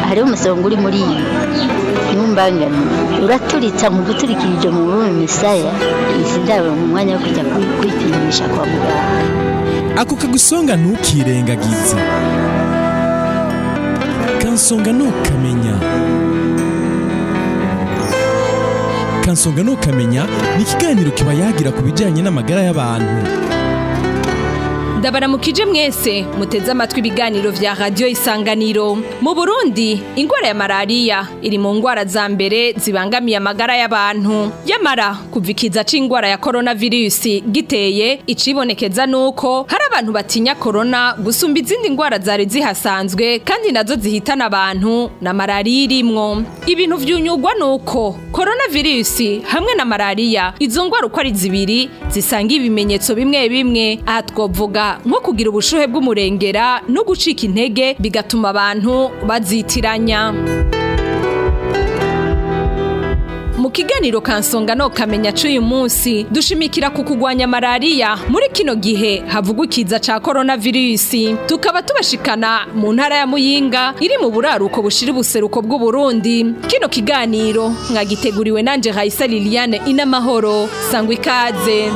hariho umusonga uri muri iyi ntumbangane uraturitsa mu guturikirije mu bume misaya izi ndabo mu mwanya wo kujya kwi- kwipimisha kwa muganga ako kagusonga ntukirengagize kansonga ntukamenya kansonga ntukamenya ni ikiganiro kiba yagira ku bijyanye n'amagara y'abantu ndabaramukije mwese muteze amatwi ibiganiro vya radiyo isanganiro mu burundi ingwara ya malariya iri mu ngwara za mbere zibangamiye amagara y'abantu yamara kuva ikiza c'ingwara ya koronavirusi giteye icibonekeza nuko hari abantu batinya korona gusumba izindi ngwara zari zihasanzwe kandi nazo zihitana abantu na malariya irimwo ibintu vyunyugwa nuko koronavirusi hamwe na malariya izo ngwara uko ari zibiri zisanga ibimenyetso bimwe bimwe aha twovuga nko kugira ubushuhe bw'umurengera no gucika intege bigatuma abantu bazitiranya mu kiganiro kansonga no kamenya c'uyu munsi dushimikira ku kugwanya malariya muri kino gihe havugwa ikiza ca koronavirusi tukaba tubashikana mu ntara ya muyinga iri mu buraruko bushira ubuseruko bw'uburundi kino kiganiro mwagiteguriwe nanje raisa liliane inamahoro sangwa ikaze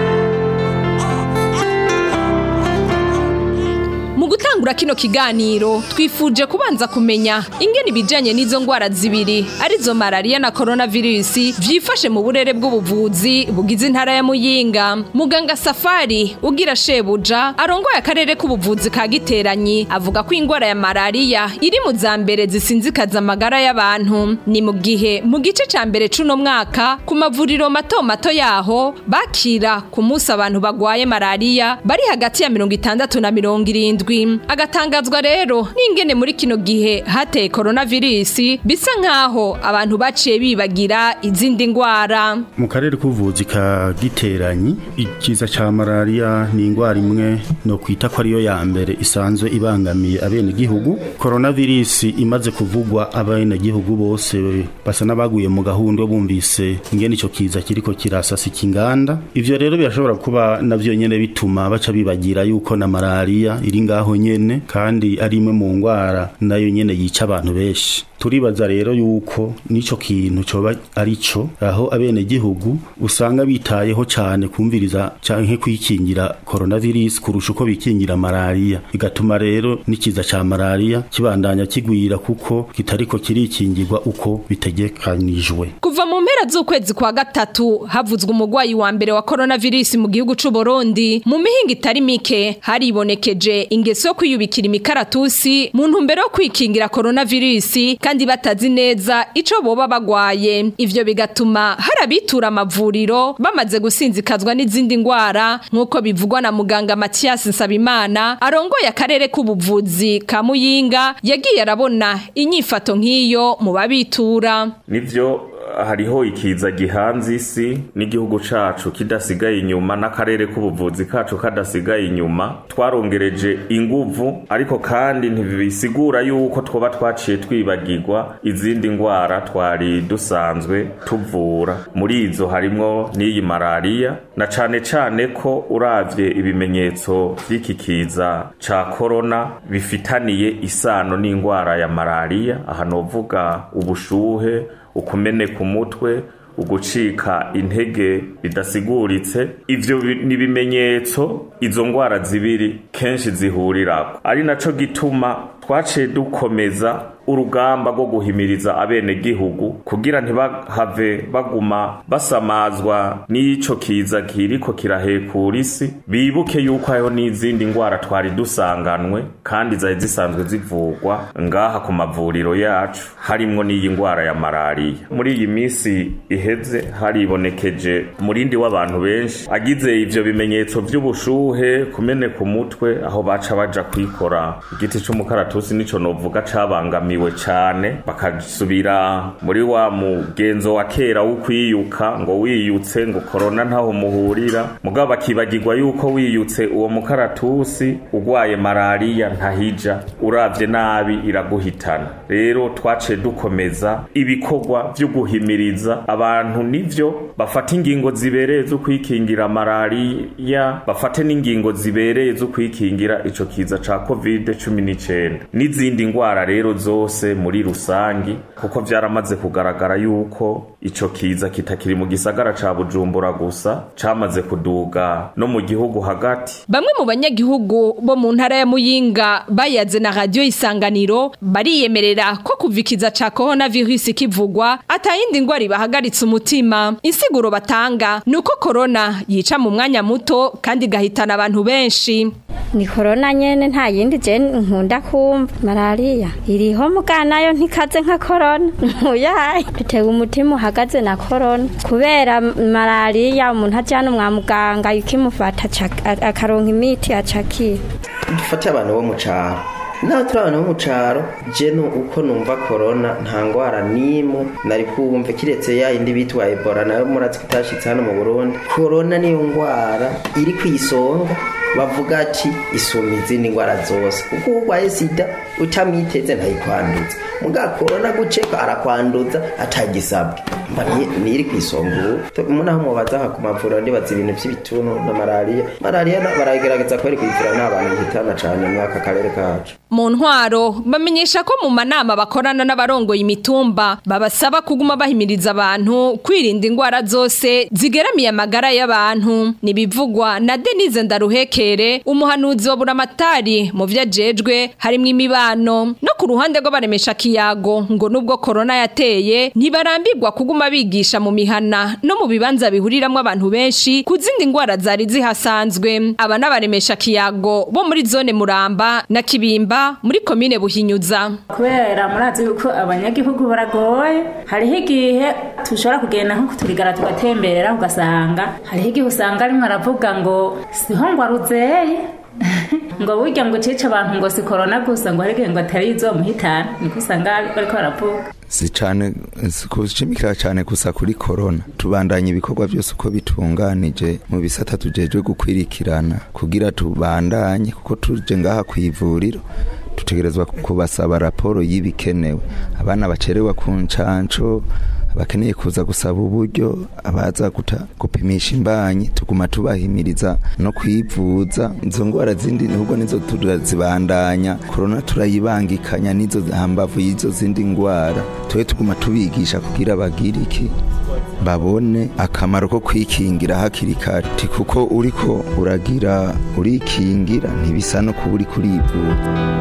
Mu gutangura kino kiganiro twifuje kubanza kumenya ingene ibijanye n'izo ngwara zibiri arizo malariya na coronavirus vyifashe mu burere bw'ubuvuzi bugize intara ya Muyinga muganga Safari ugira shebuja arongoye akarere k'ubuvuzi ka Giteranyi avuga ko ingwara ya malariya iri mu za mbere zisinzikaza amagara y'abantu ni mu gihe mu gice ca mbere c'uno mwaka ku mavuriro mato mato yaho bakira ku munsi abantu bagwaye malariya bari hagati ya mirongo itandatu na mirongo irindwi agatangazwa rero n'ingene muri kino gihe hateye koronavirusi bisa nk'aho abantu baciye bibagira izindi ngwara mu karere k'ubuvuzi ka giteranyi ikiza ca malariya ni ingwara imwe no kwita ko ariyo ya mbere isanzwe ibangamiye abenegihugu koronavirusi imaze kuvugwa abenegihugu bose basa n'abaguye mu gahunda bumvise ingene ico kiza kiriko kirasasika inganda ivyo rero birashobora kuba navyo nyene bituma baca bibagira yuko na malariya iri ngaho nyene kandi ari imwe mu ngwara nayo nyene yica abantu benshi turibaza rero yuko nico kintu coba ari co aho abenegihugu usanga bitayeho cane kumviriza canke kwikingira coronavirus kurusha uko bikingira malariya bigatuma rero n'ikiza ca malariya kibandanya kigwira kuko kitariko kirikingirwa uko bitegekanijwe kuva mu mpera z'ukwezi kwa gatatu havuzwe umugwayi wa mbere wa coronavirus mu gihugu c'u Burundi mu mihinga itari mike haribonekeje ingeso yo kwiyubikira imikaratusi mu ntumbero yo kwikingira coronavirus kandi batazi neza ico boba bagwaye ivyo bigatuma hari abitura amavuriro bamaze gusinzikazwa n'izindi ngwara nk'uko bivugwa na muganga Mathias Nsabimana arongoye akarere k'ubuvuzi ka Muyinga yagiye arabona inyifato nk'iyo mu babitura nivyo hariho ikiza gihanze isi n'igihugu cacu kidasigaye inyuma n'akarere k'ubuvuzi kacu kadasigaye inyuma twarongereje inguvu ariko kandi ntibisigura yuko twoba twaciye twibagirwa izindi ngwara twari dusanzwe tuvura muri izo harimwo n'iyi malariya na cane cane ko uravye ibimenyetso vy'iki kiza ca korona bifitaniye isano n'ingwara ya malariya aha novuga ubushuhe ukumeneka umutwe ugucika intege bidasiguritse ivyo ni ibimenyetso izo ngwara zibiri kenshi zihurirako ari naco gituma twaciye dukomeza urugamba rwo guhimiriza abenegihugu kugira ntibahave baguma basamazwa n'ico kiza kiriko kirahekura isi bibuke yuko hariho n'izindi ngwara twari dusanganwe kandi zari zisanzwe zivugwa ngaha ku mavuriro yacu harimwo n'iyi ngwara ya malariya muri iyi minsi iheze haribonekeje umurindi w'abantu benshi agize ivyo bimenyetso vy'ubushuhe kumeneka umutwe aho baca baja kwikora igiti c'umukaratusi nico novuga cabangamiye bananiwe cane bakasubira muri wa mugenzo wa kera wo kwiyuka ngo wiyutse ngo korona ntaho muhurira mugabo bakibagirwa yuko wiyutse uwo mukaratusi ugwaye malariya ntahija uravye nabi iraguhitana rero twaciye dukomeza ibikorwa vyo guhimiriza abantu nivyo bafata ingingo zibereye zo kwikingira malariya bafate n'ingingo zibereye zo kwikingira ico kiza ca covid cumi n'icenda n'izindi ngwara rero zose muri rusangi kuko vyaramaze kugaragara yuko ico kiza kitakiri mu gisagara ca Bujumbura gusa camaze kuduga no mu gihugu hagati Bamwe mu banyagihugu bo mu ntara ya Muyinga bayaze na radio isanganiro bariyemerera ko kuvikiza ca coronavirus kivugwa atayindi ngwara ibahagaritse umutima insiguro batanga nuko corona yica mu mwanya muto kandi gahitana abantu benshi ni korona nyene nta yindi je nkunda kumva malariya iriho muga nayo ntikaze nka korona muyaye dutewe umutima uhagaze na korona kubera malariya umuntu ajana mwa muganga ikimufata aca- akaronka imiti acakira dufate abantu bo mu caro naho turi abantu bo mu caro je nu- uko numva korona nta ngwara n'imwe nari kumva kiretse ya yindi bitwa ebola nayo murazi ko itashitse hano mu burundi korona niyo ngwara iri kwisonga bavuga ati isumba izindi ngwara zose kuko urwaye sida utamwiteze ntayikwanduza muga korona guceka arakwanduza atagisabwe mba ni- niri kwisonga ubu munaho mubaza aha ku mavuriro ndibaza ibintu by'ibituntu na malariya malariya na- baragerageza kweri kuyivura n'abantu ihitana cane muri aka karere kacu mu ntwaro bamenyesha ko mu manama bakorana n'abarongoye imitumba babasaba kuguma bahimiriza abantu kwirinda ingwara zose zigeramiye amagara y'abantu nibivugwa na Denise Ndaruhekere umuhanuzi wa buramatari mu vyo ajejwe harimwo imibano no ku ruhande rw'abaremesha kiyago ngo nubwo korona yateye ntibarambirwa kuguma bigisha mu mihana no mu bibanza bihuriramwo abantu benshi ku zindi ngwara zari zihasanzwe aba n'abaremesha kiyago bo muri zone muramba na kibimba muri komine buhinyuza kubera murazi yuko abanyagihugu baragoye hariho igihe tushobora kugenda nko kuturigara tugatembera ugasanga hariho igihe usanga arimo aravuga ngo siho ngo aruzeye ngo burya ngo ucice abantu ngo si korona gusa ngo hari igihe ngo atari izomuhitana niko usanga bariko baravuga si cyane si kushimikira cyane gusa kuri korona tubandanya ibikorwa byose uko bitunganije mu bisata tujejwe gukwirikirana kugira tubandanye kuko tuje ngaha ku ivuriro dutegerezwa kubasaba raporo y'ibikenewe abana bacerewa ku ncanco abakeneye kuza gusaba uburyo abaza guta gupimisha imbanyi tuguma tubahimiriza no kwivuza izo ngwara zindi ahubwo nizo turazibandanya korona turayibangikanya n'izo hambavu y'izo zindi ngwara tube tuguma tubigisha kugira bagire iki babone akamaro ko kwikingira hakiri kare Ti kuko uriko uragira urikingira ntibisa no kuba uri kurivura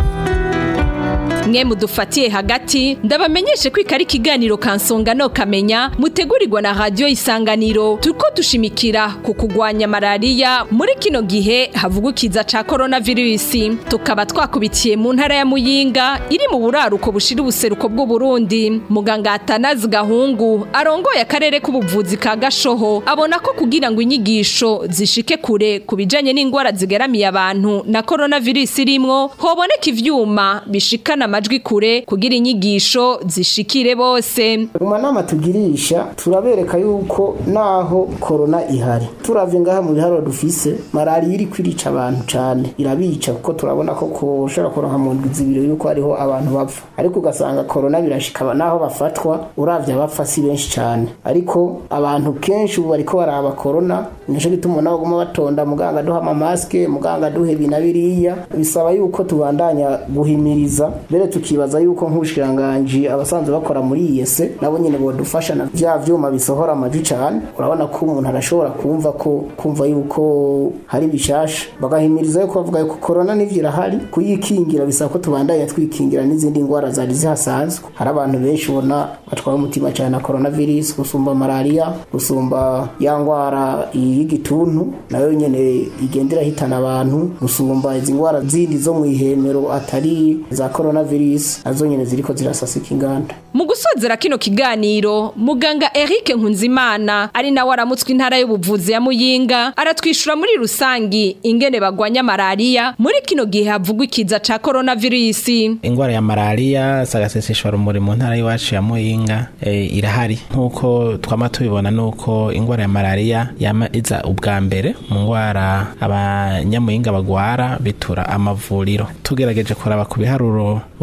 mwe mudufatiye hagati ndabamenyeshe ko ikari ikiganiro kansonga no kamenya mutegurirwa na radio isanganiro turiko dushimikira ku kugwanya malariya muri kino gihe havugwa ikiza ca coronavirus tukaba twakubitiye mu ntara ya muyinga iri mu buraruko bushira ubuseruko bw'u Burundi muganga Atanazi Gahungu arongoye akarere k'ubuvuzi ka Gashoho abona ko kugira ngo inyigisho zishike kure ku bijanye n'ingwara zigeramiye abantu na coronavirus irimwo hoboneka ivyuma bishikana amajwi kure kugira inyigisho zishikire bose mu manama tugirisha turabereka yuko naho korona ihari turavye ngaha mu biharuro dufise malariya iri kwirica abantu cane irabica kuko turabona ko koshobora kuronka mu ndwi zibiri yuko hariho abantu bapfa ariko ugasanga korona birashika naho bafatwa uravye abapfa si benshi cane ariko abantu kenshi ubu bariko baraba korona nico gituma nabo guma batonda muganga duha amamasike muganga duhe ibi na biriya bisaba yuko tubandanya guhimiriza mbere tukibaza yuko nk'ubushiranganji abasanzwe bakora muri iyese nabo nyine bodufasha na vya vyuma bisohora amajwi cane urabona ko umuntu arashobora kumva ko kumva yuko hari bishasha bagahimiriza yuko bavuga yuko korona n'ivyo irahari kuyikingira bisaba ko tubandanya twikingira n'izindi ngwara zari zihasanzwe hari abantu benshi ubona batwaye umutima cane na coronavirus gusumba malaria gusumba ya ngwara y'igituntu nayo nyene igenda irahitana abantu gusumba izi ngwara zindi zo mw'ihemero atari za coronavirus nazo nyene ziriko zirasasika inganda mu gusozera kino kiganiro muganga Eric Nkunzimana ari nawe aramutswe intara y'ubuvuzi ya Muyinga aratwishura muri rusangi ingene bagwanya malaria muri kino gihe havugwa ikiza ca coronavirus ingwara ya malaria sagaseseshwa rumuri mu ntara y'iwacu ya Muyinga e, irahari nkuko twama tubibona nuko ingwara ya malaria yama iza ubwa mbere mu ngwara abanyamuyinga bagwara bitura amavuriro tugerageje kuraba ku biharuro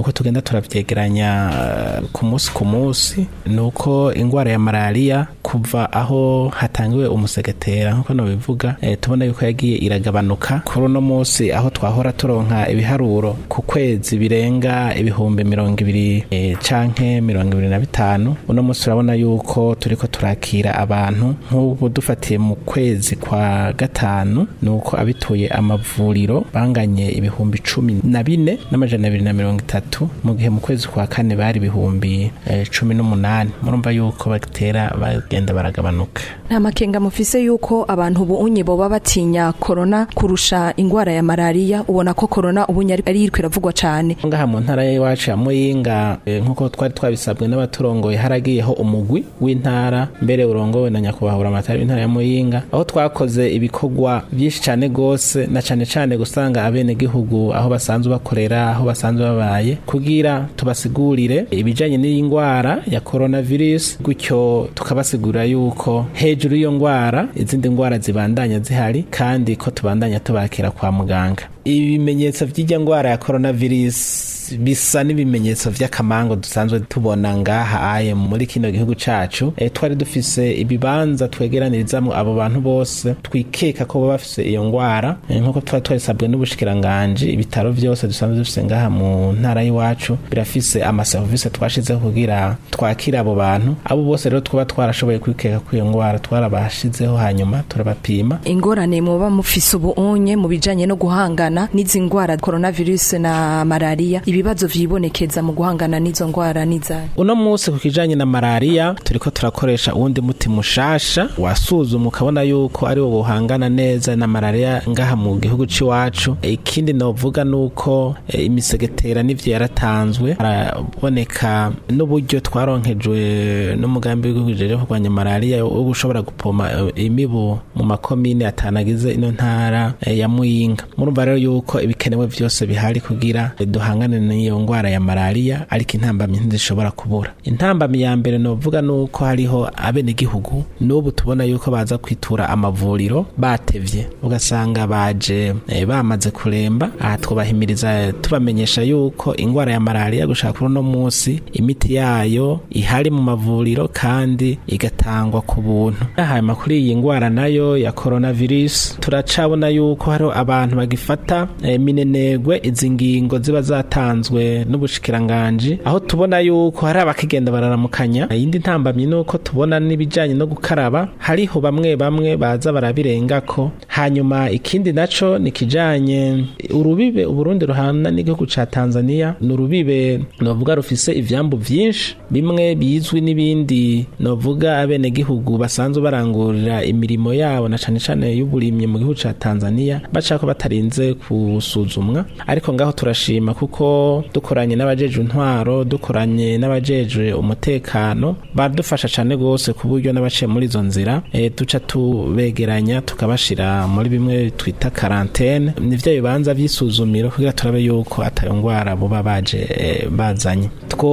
uko tugenda turavyegeranya eh, ku munsi ku munsi ni uko ingwara ya malariya kuva aho hatangiwe umusegetera nkuko nobivuga eh, tubona yuko yagiye iragabanuka kuri uno munsi aho twahora turonka ibiharuro ku kwezi birenga ibihumbi mirongo ibiri eh, canke mirongo ibiri na bitanu uno munsi turabona yuko turiko turakira abantu nk'ubu dufatiye mu kwezi kwa gatanu ni uko abituye amavuriro banganye ibihumbi cumi na bine n'amajana abiri na mirongo itatu mu gihe mu kwezi kwa kane bari ibihumbi eh, cumi n'umunani murumva yuko batera bagenda baragabanuka nta makenga mufise yuko abantu ubu unye boba batinya korona kurusha ingwara ya malariya ubona ko korona ubunye ari iriko iravugwa cane ngaha mu ntara y'iwacu ya muyinga eh, nk'uko twari twabisabwe n'abaturongoye haragiyeho umugwi w'intara mbere urongowe na nyakubahura amatara w'intara ya muyinga aho twakoze ibikorwa byinshi cyane gose na cane cane gusanga abenegihugu aho basanzwe bakorera aho basanzwe babaye kugira tubasigurire ibijanye n'iyi ngwara ya coronavirus gutyo tukabasigurira yuko hejuru y'iyo ngwara izindi ngwara zibandanya zihari kandi ko tubandanya tubakira kwa muganga ibimenyetso by'ijya ngwara ya coronavirus bisa n'ibimenyetso vy'akamango dusanzwe tubona ngaha aye muri kino gihugu cacu e, twari dufise ibibanza twegeranirizamwo abo bantu bose twikeka ko baba bafise iyo ngwara e, nk'uko twari twarisabwe n'ubushikiranganji ibitaro vyose dusanzwe dufise ngaha mu ntara y'iwacu birafise amaserivisi twashizeho kugira twakire abo bantu abo bose rero twaba twarashoboye kwikeka ko iyo ngwara twarabashizeho hanyuma turabapima ingorane muba mufise ubu unye mu bijanye no guhangana n'izi ngwara coronavirus na malariya ibibazo vyibonekeza mu guhangana n'izo ngwara n'izayo uno munsi ku kijanye na malariya turiko turakoresha uwundi muti mushasha wasuzumwa ukabona yuko ari wo buhangana neza na malariya ngaha mu gihugu c'iwacu ikindi novuga nuko e, imisegetera n'ivyo yaratanzwe haraboneka n'uburyo twaronkejwe n'umugambi w'igihugu jeje kurwanya malariya wo gushobora gupoma e, imibu mu makomine atanagize ino ntara e, ya muyinga murumva rero yuko ibikenewe vyose bihari kugira e, duhangane n'iyo ngwara ya malariya ariko intambamyi ntizishobora kubura intambamyi ya mbere novuga nuko hariho abenegihugu n'ubu tubona yuko baza kwitura amavuriro batevye ugasanga baje e, bamaze kuremba aha twubahimiriza tubamenyesha yuko ingwara ya malariya gushaka kuri uno munsi imiti yayo ihari mu mavuriro kandi igatangwa ku buntu hanyuma kuri iyi ngwara nayo ya coronavirus turacabona yuko hariho abantu bagifata e, minenegwe izi ngingo ziba zatanzwe n'ubushikiranganji aho tubona yuko hari abakigenda bararamukanya iyindi ntambamyi nuko tubona n'ibijanye no gukaraba hariho bamwe bamwe baza barabirengako hanyuma ikindi naco ni kijanye urubibe uburundi ruhana n'igihugu ca tanzania ni urubibe novuga rufise ivyambu vyinshi bimwe bizwi n'ibindi novuga abenegihugu basanzwe barangurira imirimo yabo na cane cane y'uburimyi mu gihugu ca tanzania bacako batarinze gusuzumwa ariko ngaho turashima kuko dukoranye n'abajejwe intwaro dukoranye n'abajejwe umutekano badufasha cane gose ku buryo n'abaciye muri izo nzira e, duca tubegeranya tukabashira muri bimwe twita karantene nivyo bibanza vy'isuzumiro kugira turabe yuko atayo ngwara buba baje e, bazanye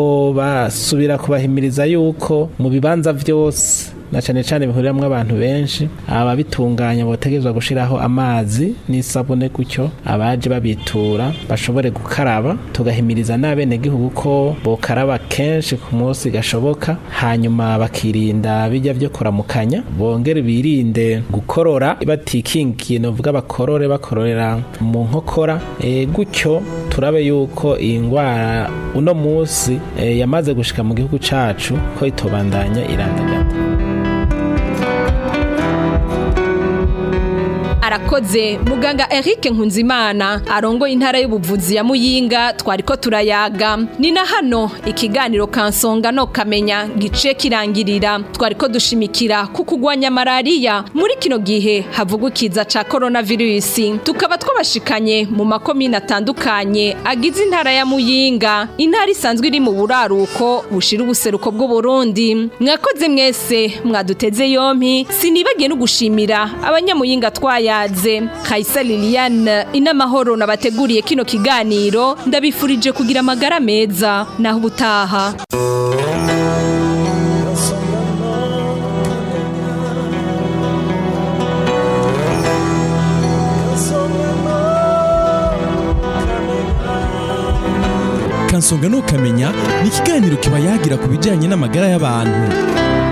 twobasubira kubahimiriza yuko mu bibanza vyose na cane cane bihuriramwo abantu benshi ababitunganya botegerezwa gushiraho amazi n'isabune gutyo abaje babitura bashobore gukaraba tugahimiriza n'abenegihugu ko bokaraba kenshi ku munsi gashoboka hanyuma bakirinda bijya vyo kuramukanya bongere birinde gukorora batikingiye novuga bakorore bakororera mu nkokora e, gutyo turabe yuko iyi ngwara uno munsi e, yamaze gushika mu gihugu cacu ko itobandanya irandagata arakoze muganga Eric Nkunzimana arongoye intara y'ubuvuzi ya Muyinga twariko turayaga ni na hano ikiganiro kansonga no kamenya gice kirangirira twariko dushimikira ku kugwanya malaria muri kino gihe havugukiza ca coronavirus tukaba twabashikanye mu makomine atandukanye agize intara ya Muyinga intara isanzwe iri mu buraruko bushira ubuseruko bw'u Burundi mwakoze mwese mwaduteze yompi sinibagiye no gushimira abanyamuyinga twaya yaze Kaisa Liliane inamahoro nabateguriye kino kiganiro ndabifurije kugira amagara meza naho ubutaha kansonga nukamenya ni ikiganiro kiba yagira ku bijyanye n'amagara y'abantu